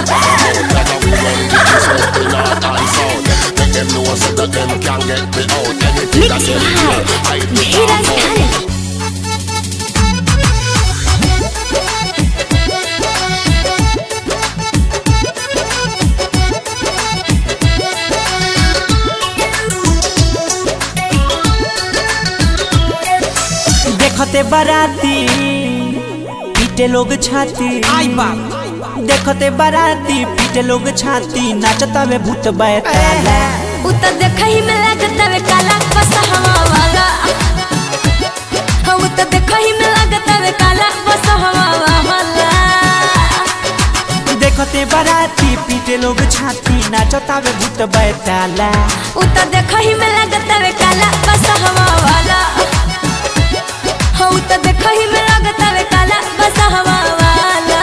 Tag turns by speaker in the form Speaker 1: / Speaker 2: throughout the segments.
Speaker 1: Cause we run the east, west, the north and south Make them know so that them can get me out Anything that
Speaker 2: Mixed
Speaker 1: them hear,
Speaker 2: by
Speaker 1: I put
Speaker 2: Dheeraj
Speaker 1: out
Speaker 2: Khaled.
Speaker 3: देखते बाराती पीटे लोग छाती
Speaker 4: आई बाप
Speaker 3: देखते बाराती पीटे लोग छाती नाचता वे भूत बैताला
Speaker 2: उ त देखहि में लागत वे काला बसहवा वाला हम त देखहि में लागत वे काला बसहवा वाला
Speaker 3: देखते बाराती पीटे लोग छाती नाचता वे भूत बैताला
Speaker 2: उ त देखहि में लागत वे काला बसहवा वाला हम त देखहि में लागत वे काला बसहवा वाला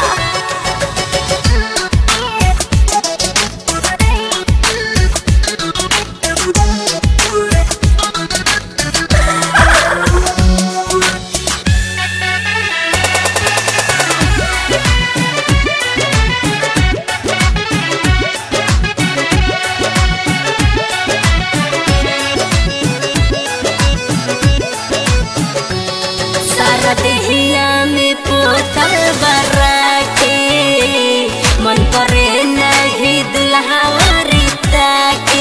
Speaker 2: सारा देहिया में पोतल बरा के मन करे नहीं दुल्हा रीता के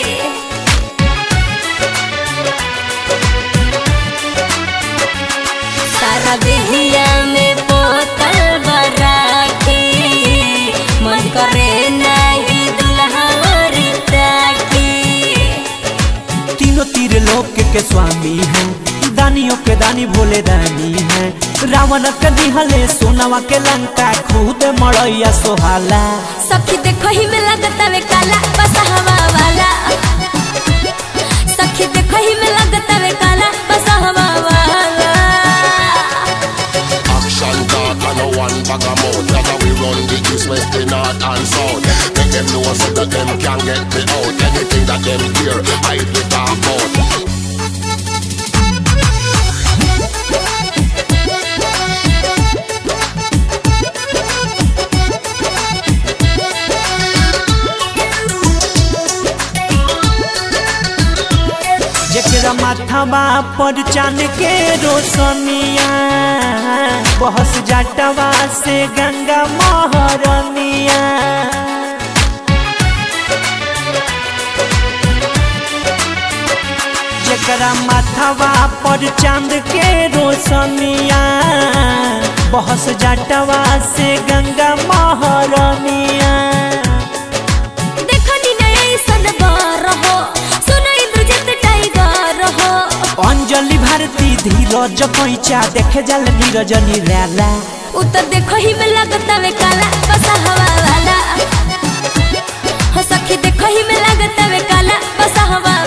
Speaker 2: सारा देहिया में पोतल बरा के मन करे नहीं दुल्हा रीता के
Speaker 3: तीनों तीर लोक के स्वामी हैं दानियों के दानी भोले दानी हैं रावण के दिहले सोनावा के लंका खुद मड़ैया सोहाला
Speaker 2: सखी देखो ही में लगता वे काला बसहवा वाला सखी देखो ही में लगता वे काला बसहवा वाला
Speaker 1: Action talk and no one bag of mouth Cause we run the east, west, the north and south Make them know so that them can get me out Anything that them hear, I put talk out
Speaker 3: जेकरा माथावा पर चांद के रोशनिया बहस जाटवा से गंगा महरनिया जेकरा माथावा पर चांद के रोशनिया बहस जाटवा से गंगा महरनिया
Speaker 2: देखो नी नई सनबार हो सुनो इंद्रजित टाइगर हो
Speaker 3: अंजलि भारती धीरज पैचा देखे जल नीरज निराला
Speaker 2: उ त देखो ही में लगता वे काला बसहवा वाला हो सखी देखो ही में लगता वे काला बसहवा